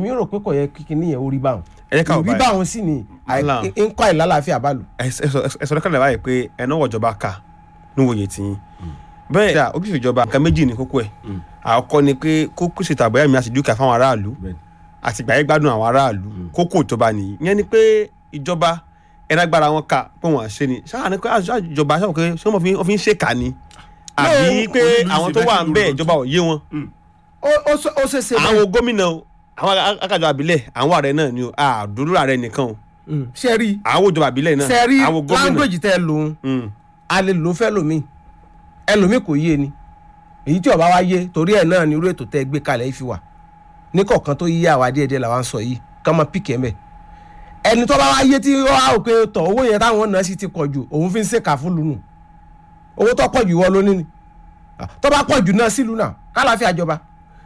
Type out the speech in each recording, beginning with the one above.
èmi rò pé kò yẹ kíkiní yẹn ó rí báwọn ẹ jẹ́ ká wò rí báyìí. báwọn sì ni Wàhálà. ń kọ́ ìlàlàáfíà bá lò. ẹsọ lọkànlẹ báyìí pé ẹnà wọjọba kà níwòye tiyín bẹ́ẹ̀ dà ojúṣe ìjọba nǹkan méjì ní kókó ẹ̀ àkọ́kọ́ ni pé kókó ṣètò àbọ̀yá mi àti dúkìá fáwọn aráàlú àti ìgbà yẹn gbádùn àwọn aráàlú kókó ìjọba nìyí ìyẹn ni pé ìjọba ẹnagbára wọn kà pé wọn ṣe ni ṣáà ni pé àṣà ìjọba ṣáà pé ṣé wọn fi- wọn fi ń ṣèkà ni àbí pé olùlù àwọn tó ìṣèbẹ́sì wà ń bẹ ló ìjọba ò yé wọn ó- ó ṣe- ó ṣe ṣe bẹ́ẹ̀. àwọn gómìnà o, àwọn akájọ àbílẹ̀ àwọn ààrẹ náà ni o àdúró ààrẹ nìkan o Mm. ṣe rí àwọn òjọba àbílẹ̀ náà ṣe rí àwọn gómìnà language tẹ lòun Mm. a lè lò fẹ́ lòmíì ẹlòmíì kò yé ni èyí tí ọba wa yé torí ẹ̀ náà ni irú ètò tẹ́ gbé kalẹ̀ yìí fi wà ní kọ̀ọ̀kan tó yé àwa díẹ̀díẹ̀ làwa ń sọ yìí ká máa pìkì ẹ̀ mẹ́ ẹni tó bá wá yé tí ó wá òkè tọ̀ owó yẹn táwọn náà sì ti pọ̀ jù òun fi ń ṣèkà fún lùnù owó tó pọ̀ jù wọ́n lónìí ni Ah, tó bá pọ̀ jù náà sílùú náà kálàáfíà jọba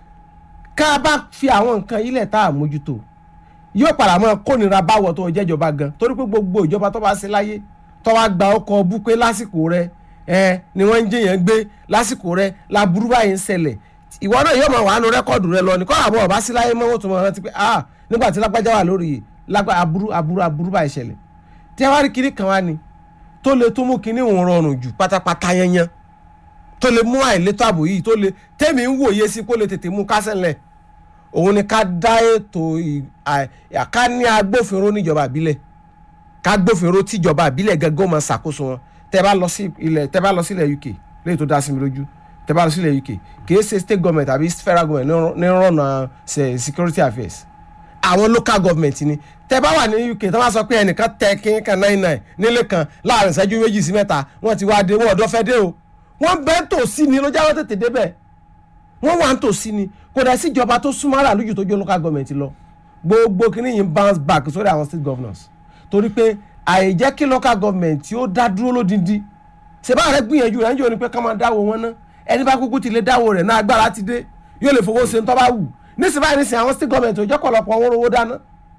ká bá fi àwọn nǹkan ilẹ̀ tá a mójútó yóò padà mọ́ kónira báwọ̀ tó jẹ́jọba gan torí pé gbogbo ìjọba tó bá ṣe láyé tó wá gba ọkọ̀ bú pé lásìkò rẹ ẹ ni wọ́n ń jẹyàn gbé lásìkò rẹ laburú báyìí ń ṣẹlẹ̀ ìwọ náà yóò máa wà nù rẹ́kọ̀dù rẹ lọ ní kọ́ àbọ̀ ọ̀bá sí láyé mọ́wọ́ tó máa rántí pé ah nígbà tí lágbájá wà lórí yìí lágbá aburú aburú aburú báyìí ṣẹlẹ̀ tí a wá rí kinní kan wá ni tó lè tó mú kinní òun rọrùn jù pátápátá yanyan tó lè mú àìlétò ààbò yìí tó lè tẹ́mi ń wòye sí kó lè tètè mú kásẹ̀ ńlẹ̀ òun ni ká dá ètò ì- à- à- ká ní agbófinró níjọba àbílẹ̀ ká gbófinró tíjọba àbílẹ̀ gẹ́gẹ́ máa ṣàkóso wọn tẹ́ bá lọ sí ilẹ̀ tẹ́ bá lọ sílẹ̀ UK léyìí tó dá sí mi lójú tẹ́ bá lọ sílẹ̀ UK kìí ṣe state government àbí federal government ní rán- ní rànà ṣe security affairs àwọn local government ni tẹ́ bá wà ní UK tó bá sọ pé ẹnìkan tẹ kíní kan nine nine nílé kan láàrin ìṣẹ́jú méjì sí mẹ́ta wọ́n ti wá dé wọ́n ọ̀dọ́ fẹ́ dé o wọ́n bẹ́ẹ̀ tòsí ni ló jáwọ́ tètè débẹ̀ wọ́n wà ń tòsí ni kò dẹ̀ sí ìjọba tó súnmọ́ ara lójú tó jó local government lọ gbogbo kìíní yìí ń bounce back sórí àwọn state governors torí pé àìjẹ́ kí local government tí ó dá dúró lódindi ṣèbá rẹ gbìyànjú rẹ ń jò ní pé ká máa dáwọ́ wọn ná ẹni bá kúkú ti lè dáwọ́ rẹ̀ náà agbára ti dé yóò lè fowó ṣe ń tọ́ bá wù nísìnyí báyìí nísìnyí àwọn state government ò jẹ́ kọ̀lọ̀pọ̀ owó owó dáná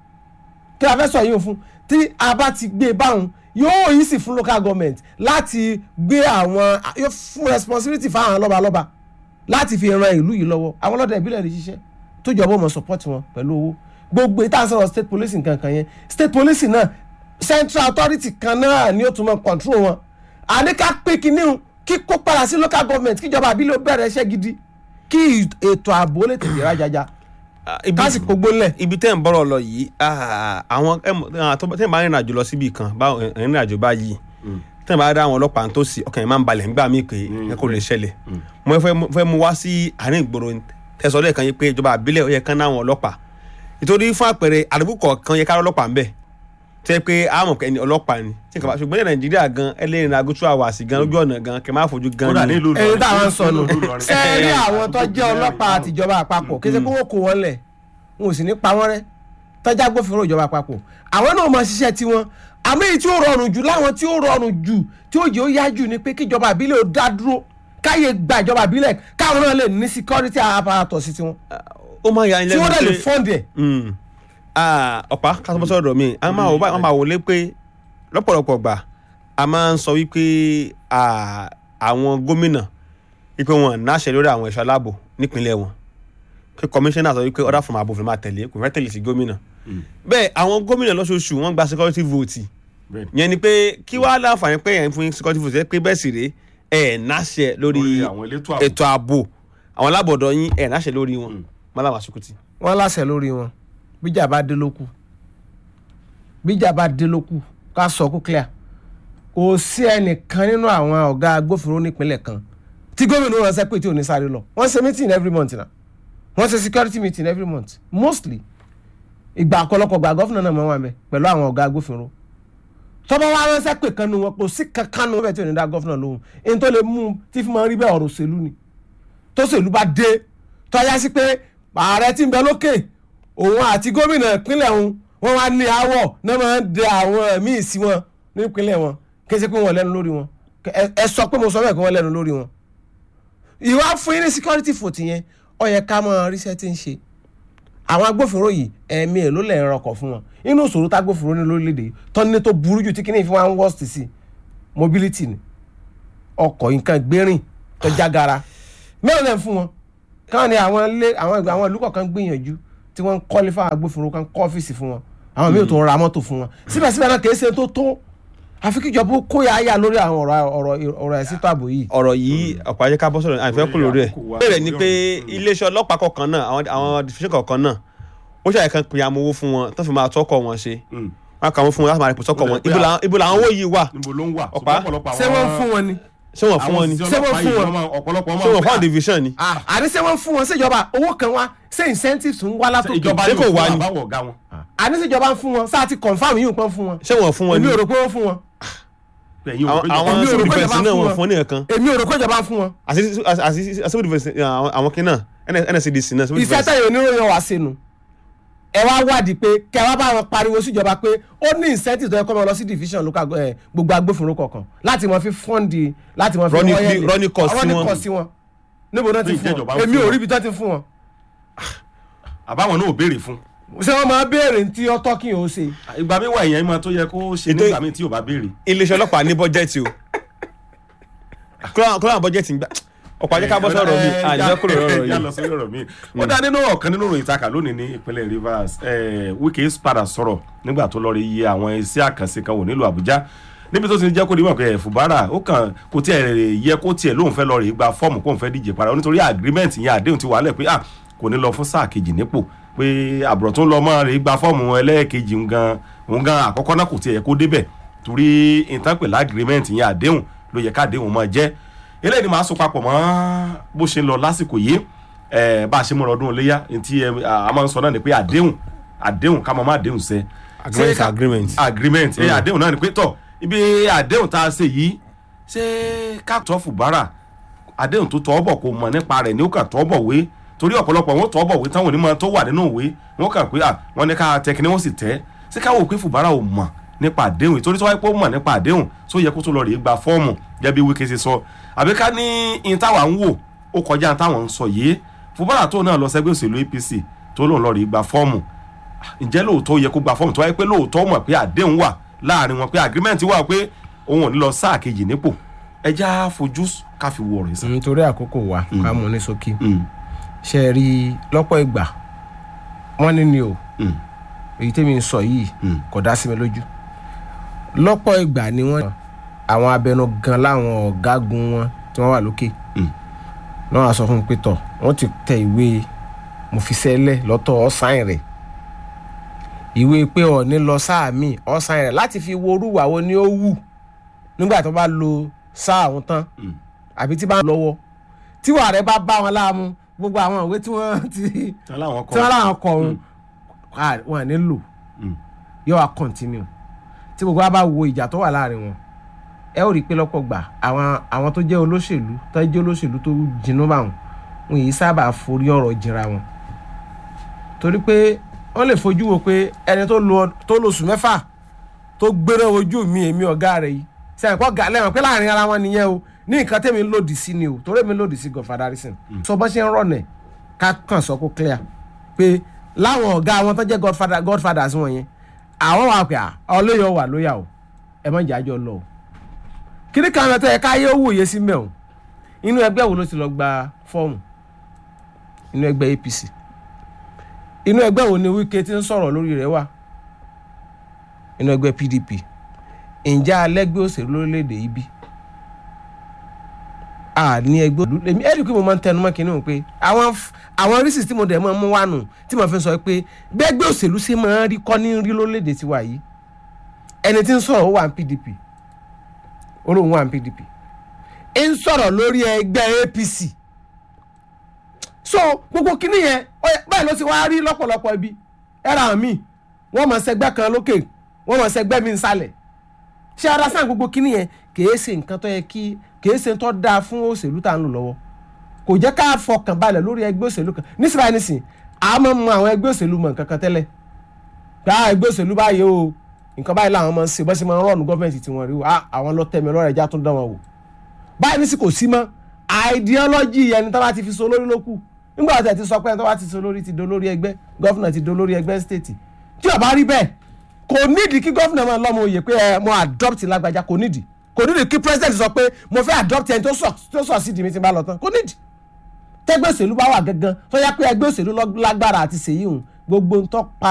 kí a fẹ́ sọ yìí fún tí a bá ti gbé e báwọn yóò yìí sì fún local government láti gbé àwọn yóò fún responsibility fáwọn lọ́balọ́ba láti fi ran ìlú yìí lọ́wọ́ àwọn ọlọ́dẹ ìbílẹ̀ lè ṣiṣẹ́ tó jọ̀bọ̀ mọ̀ support wọn pẹ̀lú owó gbogbo ìta sọ̀rọ̀ state police nǹkan kan yẹn state police náà central authority kan náà ni ó tún mọ̀ control wọn àní ká pé kinní un, kí kó padà sí local government kíjọba àbílẹ̀ ó bẹ̀rẹ̀ iṣẹ́ gidi kí ètò ààbò lè tètè rájájá Ah, ibi- kásìkò gbólẹ̀ ibi tẹ́ ń bọ̀rọ̀ lọ yìí ah, àwọn ẹm- ah, tó- tẹ́ ń bá rìnrìn àjò lọ síbi kan bá rìnrìn àjò bá yìí tẹ́ ń bá dá àwọn ọlọ́pàá tó sì ọkàn yẹn máa ń balẹ̀ nígbà míì pé ẹ kò lè ṣẹlẹ̀ mo fẹ́ mo fẹ́ mu wá sí àárín ìgboro tẹ̀sán lẹ́ẹ̀kan yìí pé ìjọba àbílẹ̀ ó yẹ kán náwọn ọlọ́pàá nítorí fún àpẹẹrẹ àdúgbò kọ̀ọ̀kan yẹ ká ọlọ́pàá ń bẹ̀ tẹ́ pé a mọ̀ pé ẹni ọlọ́pàá ni tí nǹkan bá ṣùgbọ́n ní nàìjíríà gan ẹlẹ́rìn agútú àwàsí gan lójú ọ̀nà gan kẹ máa fojú gan kódà ni. nílùú èyí táwọn ń sọnù Ìlọrin. ṣe é rí àwọn tó jẹ́ ọlọ́pàá àtijọba àpapọ̀ kí ṣe pé wọ́n kó wọn lẹ̀ wọn ò sì ní pa wọ́n rẹ́ tọ́jà gbófinró ìjọba àpapọ̀ àwọn náà máa ṣiṣẹ́ tiwọn àmọ́ èyí tí ó rọrùn jù láwọn tí ó rọrùn jù tí ó jẹ́ ó yá jù ni pé kíjọba àbílẹ̀ ó dá dúró káyé gba ìjọba àbílẹ̀ káwọn náà lè ní security apparatus sí tiwọn ó máa ya ilé tí wọ́n dẹ̀ lè fund ẹ̀ Mm. Ah, ọ̀pá kásán sọ̀rọ̀ mi a máa wò báyìí wọ́n máa wò lé pé lọ́pọ̀lọpọ̀ gbà a máa ń sọ wípé ah, àwọn gómìnà wípé wọn náṣẹ lórí àwọn ẹ̀ṣọ́ aláàbò nípínlẹ̀ wọn pé kọmíṣánná sọ wípé order from above ló máa tẹ̀lé kò fẹ́ tẹ̀lé sí gómìnà bẹ́ẹ̀ àwọn gómìnà lọ́sọ̀ọ̀sù wọ́n gba security vote Bẹ́ẹ̀ni. yẹn ni pé kí wàá láǹfààní pé yẹn fún security vote ẹ pé bẹ́ẹ̀ sì rèé ẹ̀ náṣẹ lórí Lórí àwọn elétò ààbò. ètò ààbò àwọn alábọ̀dọ̀ yín ẹ̀ náṣẹ lórí wọn mọ́lá màsúkútì. wọ́n láṣẹ lórí wọn bíjà bá dé lókù bíjà bá dé lókù ká sọ kó clear kò sí ẹnìkan nínú àwọn ọ̀gá agbófinró nípínlẹ̀ kan tí gómìnà wọn ṣe pé tí ò ní sáré lọ wọ́n ṣe meeting every month na wọ́n ṣe security meeting every month mostly ìgbà ọ̀pọ̀lọpọ̀ gba gọ́fìnà náà mọ̀ wọn bẹ pẹ̀lú àwọn ọ̀gá agbófinró tọ́ba wa ránṣẹ́ pé kan nu wọn kò sí kankan nu wọn bẹ́ẹ̀ tí ò ní dá gọ́fìnà lóhùn èyí tó lè mú un tí fi máa ń rí bẹ́ẹ̀ ọ̀rọ̀ òṣèlú ni tó ṣèlú bá dé tọ́já sí pé ààrẹ tí ń bẹ lókè òun àti gómìnà ìpínlẹ̀ òun wọ́n wá ní àwọ̀ náà máa ń de àwọn míì sí wọn nípínlẹ̀ wọn kí ẹ ṣe pé wọ́n lẹ́nu lórí wọn ẹ ẹ sọ pé mo sọ bẹ́ẹ̀ pé wọ́n lẹ́nu lórí wọn. ìwà fún yín ní security vote yẹn ó yẹ ká mọ ríṣẹ́ tí ń ṣe àwọn agbófinró yìí ẹ̀mí ẹ̀ ló lẹ̀ ń rọkọ̀ fún wọn inú ìṣòro tá agbófinró ní lórílẹ̀‐èdè tọ́ni tó burú jù tí kìíní fi wá ń worst sí mobility ni ọkọ̀ nǹkan gbérìn tó jágara mẹ́rin lẹ́ ń fún wọn káwọn ni àwọn ilé àwọn ìgbà àwọn ìlú kọ̀ọ̀kan gbìyànjú tí wọ́n ń kọ́lé fáwọn agbófinró kan kọ́ ọ́fíìsì fún wọn àwọn míì tó ń ra mọ́tò fún wọn síbẹ̀síbẹ̀ náà kìí ṣe tó tó àfi kíjọba ó kó yáyà lórí àwọn ọ̀rọ̀ ọ̀rọ̀ ọ̀rọ̀ ẹ̀sìn tó ààbò yìí. ọ̀rọ̀ yìí ọ̀pọ̀ ajẹ́ ká bọ́ sọ̀rọ̀ àìfẹ́ kúrò lórí ẹ̀ àkókò wa. bẹ́ẹ̀ ni pé iléeṣẹ́ ọlọ́pàá kọ̀ọ̀kan náà àwọn àwọn division kọ̀ọ̀kan náà ó ṣàyẹ̀ kan pè amowó fún wọn tó fi máa tọ́kọ̀ wọn ṣe Mm. wọn kà wọ́n fún wọn láti máa rìpọ̀ tọ́kọ̀ Ó wọn lè pé ibo à- làwọn- ibo làwọn owó yìí wà níbo ló ń wà Ọ̀pá. ṣùgbọ́n ọ̀pọ̀lọpọ̀ ṣé wọ́n ń fún wọn ni. ṣé wọ́n fún wọn ni àwọn Ṣé wọ́n òṣìṣẹ́ fún ọlọ́pàá wọn? yìí wọ́n máa- ọ̀pọ̀lọpọ̀ ṣé wọ́n fún àwọn máa division ni àní ṣé wọ́n ń fún wọn ṣèjọba owó kan wá ṣé incentives ń wá ń látòkè ìjọba ṣé yóò kò fún wá ni? àbáwọ̀ ọ̀gá wọn. àní ṣèjọba ń fún wọn sáà ti confam yìí nǹkan fún wọn ṣé wọ́n fún wọn ni èmi ò rò pé ó fún wọn Ẹ̀yin ò rò àwọn pé ìjọba- àwọn Èmi ò civil rò pé defence ìjọba náà fún wọ́n wọn. fún ní nǹkan èmi ò rò pé ìjọba ń fún wọn àti àti- àti civil defence àwọn àwọn kìnnà nscdc náà civil iṣẹ́ defence tẹ̀yìn oníròyìn wá sínú ẹ wá wádìí pé kẹ wá bá wọn pariwo síjọba pé ó ní incentive tó yẹ kó máa lọ sí division local go- eh, gbogbo agbófinró kọ̀ọ̀kan láti máa fi fọ́ǹdì láti máa fi Running- wọ́yẹ̀lẹ̀. running cost sí running wọn. cost sí wọn níbo náà ti Pé fún ìjẹ́jọba wọn ń èmi fún ò wọn. rí ibi tó ti fún wọn àbáwọn náà ò béèrè fún. ṣé wọ́n máa béèrè tí ọtọ́ kí n ò ṣe ìgbà mi wà ìyẹn máa tó yẹ kó ṣe Ètò- nígbà mi tí ò bá béèrè. iléeṣẹ́ ọlọ́pàá ní bọ́jẹ́tì o kúrò àwọn bọ́jẹ́tì ń gbà ọ̀pọ̀ ajẹ́ ká bọ́ sọ̀rọ̀ mi Eh, àjẹ́ já- kúrò lọ́rọ̀ já yìí lọ sí ọ̀rọ̀ mi. ó dá nínú ọ̀kan nínú ìròyìn ìtaka lónìí ní ìpínlẹ̀ Rivers eh, Wike padà sọ̀rọ̀ nígbà tó lọ rí iye àwọn iṣẹ́ àkànṣe kan wò nílùú Àbújá níbi tó ti jẹ́ kó dimọ̀ pé Fubara ó kàn kó tiẹ̀ yẹ kó tiẹ̀ lóun fẹ́ lọ rí gba fọ́ọ̀mù kóun fẹ́ díje padà nítorí agreement yẹn àdéhùn ti wà lẹ̀ pé ah kò ní lọ fún sáà kejì nípò pé àbúrò tó ń lọ mọ́ rí gba fọ́ọ̀mù ẹlẹ́ẹ̀kejì ń gan òun gan àkọ́kọ́ náà kò tiẹ̀ yẹ kó débẹ̀ torí ìtànpẹ̀lẹ̀ agreement yẹn àdéhùn ló yẹ ká àdéhùn máa jẹ́ eléyìí ni màá so papọ̀ mọ́ bó ṣe ń lọ lásìkò yìí ẹ bá a ṣe múra ọdún iléyà tí ẹ a máa ń sọ náà ni pé àdéhùn àdéhùn ká máa má àdéhùn ṣẹ. Agreement, Ṣé ká- agreement. agreement ẹ àdéhùn náà ni pé tọ ibi àdéhùn tá a ṣe yìí ṣé ká tọ́ Fubara àdéhùn tó tọ́ bọ̀ kò mọ̀ nípa rẹ̀ ni ó kà tọ́ bọ̀ wé torí ọ̀pọ̀lọpọ̀ wọn tọ́ bọ̀ wé táwọn onímọ̀ tó wà nínú ìwé wọn kà pé à wọn ní ká tẹkiní wọn sì tẹ́ ṣé ká wò pé Fubara ò mọ̀ nípa àdéhùn ìtorí tó wáyé pé ó mọ̀ nípa àdéhùn tó yẹ kó tó lọ rèé gba fọ́ọ̀mù gẹ́gẹ́ bí Wike ṣe sọ àbí ká ní in táwa ń wò ó kọjá táwọn ń sọ yìí Fubara tó náà lọ sẹ́gbẹ́ òṣèlú APC tó lòun lọ rèé gba fọ́ọ̀mù ǹjẹ́ lóòótọ́ yẹ kó gba fọ́ọ̀mù tó wáyé pé lóòótọ́ mọ̀ pé àdéhùn wà láàrin wọn pé agreement wà pé òun ò ní lọ sáà kejì nípò ẹja fojú ká fi wo ọ̀rọ̀ yìí sàn. nítorí àkókò wa ká mú ní ṣókí Mm, ṣe é rí lọ́pọ̀ ìgbà wọ́n ní ni o mm, èyí tẹ́mi ń sọ yìí Mm. kò dá sí mi lójú lọ́pọ̀ ìgbà ni wọ́n àwọn abẹnugan láwọn ọ̀gágun wọn tí wọ́n wà lókè Mm. náà wàá sọ fún mi pé tọ̀ wọ́n ti tẹ ìwé mo fi sẹ́lẹ̀ lọ́tọ̀ ọ̀sáìn rẹ̀ ìwé pé ọ̀ní lọ sáà mi ọ̀sáìn rẹ̀ láti fi wo orúwà wo ni ó wù nígbà tó bá lo sáà wọn tán mm. àbí tí bá ń lọ́wọ́ tí wàá rẹ̀ bá bá wọn láàmú gbogbo àwọn ìwé tí wọ́n ti tí wọ́n láwọn tí wọ́n kọ́ láwọn kọ ọ̀hún wọn à ní lò Mm. yóò wá continue tí gbogbo wa bá wo ìjà tó wà láàrin wọn ẹ ó rí i pé lọ́pọ̀ gbà àwọn àwọn tó jẹ́ olóṣèlú tó jẹ́ olóṣèlú tó jinú bá wọn wọn yìí sábà forí ọ̀rọ̀ jìnra wọn torí pé wọ́n lè fojú wo pé ẹni tó lo tó lo oṣù mẹ́fà tó gbéra ojú mi èmi ọ̀gá rẹ̀ yìí sẹ́yìn pọ̀ gà lẹ́wọ̀n pé láàrin ara wọn nìyẹn o ní nǹkan tẹ́mi ń lòdì sí ni o torí èmi lòdì sí Godfather Harrison sọ bọ́ ṣe ń rọ̀nẹ̀ ká kàn sọ kó clear pé láwọn ọ̀gá wọn tó jẹ́ Godfather Godfathers wọn yẹn àwọn wà pé ọlọ́yọ̀ wà lóyà o ẹ má jẹ́ àjọ lọ o kíní kan lọ́tọ́ ẹ káyé ó wòye sí mẹ́ o inú ẹgbẹ́ wo ló ti lọ gba fọ́ọ̀mù inú ẹgbẹ́ APC inú ẹgbẹ́ wo ni Wike ti ń sọ̀rọ̀ lórí rẹ̀ wà inú ẹgbẹ́ PDP ǹjẹ́ alẹ́gbẹ́ òṣèlú lórílẹ̀‐èdè yìí bí a ní ẹgbẹ́ òṣèlú èmi ẹ̀rí pé mo máa ń tẹnu mọ́ kínní o pé àwọn f- àwọn rísì tí mo dẹ̀ máa ń mú wá nù tí mo fi sọ pé gbẹ́gbẹ́ òṣèlú ṣe máa ń rí kọ́ ní rí lórílẹ̀‐èdè tiwa yìí ẹni tí ń sọ̀rọ̀ ó wà ní PDP olóhùn wà ní PDP ń sọ̀rọ̀ lórí ẹgbẹ́ APC so gbogbo kínní yẹn ó yẹ- báyìí ló ti wá rí lọ́pọ̀lọpọ̀ ibi ẹ̀rọ àmì wọ́n mọ̀ sẹ́gbẹ́ kan lókè wọ́n mọ̀ sẹ́gbẹ́ mi nsàlẹ̀ ṣé ara sáà gbogbo kínní yẹn kìí ṣe nǹkan tó yẹ kí kìí ṣe tó dáa fún òṣèlú tá à ń lò lọ́wọ́ kò jẹ́ ká fọkàn balẹ̀ lórí ẹgbẹ́ òṣèlú kan nísìnyí nísìnyí a máa ń mọ àwọn ẹgbẹ́ òṣèlú mọ̀ nǹkan kan tẹ́lẹ̀ gbá ẹgbẹ́ òṣèlú báyìí o nǹkan báyìí làwọn máa ń ṣe bọ́sẹ̀ máa ń rọ̀nù gọ́ọ̀mẹ̀ntì tí wọ́n rí o ah àwọn lọ́tẹ̀mí ọlọ́rẹ̀ ẹja tún dán wọn wò báyìí ní sì kò sí mọ́ ideology ẹni tó bá ti fi so lórí ló kù nígbà tí ẹ ti sọ pé ẹni tó bá ti so lórí ti do lórí ẹgbẹ́ gọ́fìnà ti do lórí ẹgbẹ́ stéètì tí ó bá rí bẹ́ẹ̀ kò nídìí kí gọ́fìnà máa lọ́mọ òye pé ẹ mo adopt lágbájá kò nídìí kò nídìí kí president sọ pé mo fẹ́ adopt ẹni tó sọ tó sọ sí di mi ti bá lọ tán kò nídìí tẹgbẹ́ òṣèlú bá wà gangan tó yá pé ẹgbẹ́ òṣèlú lọ- lágbára àti ṣèyí hùn gbogbo ń tọ́ pa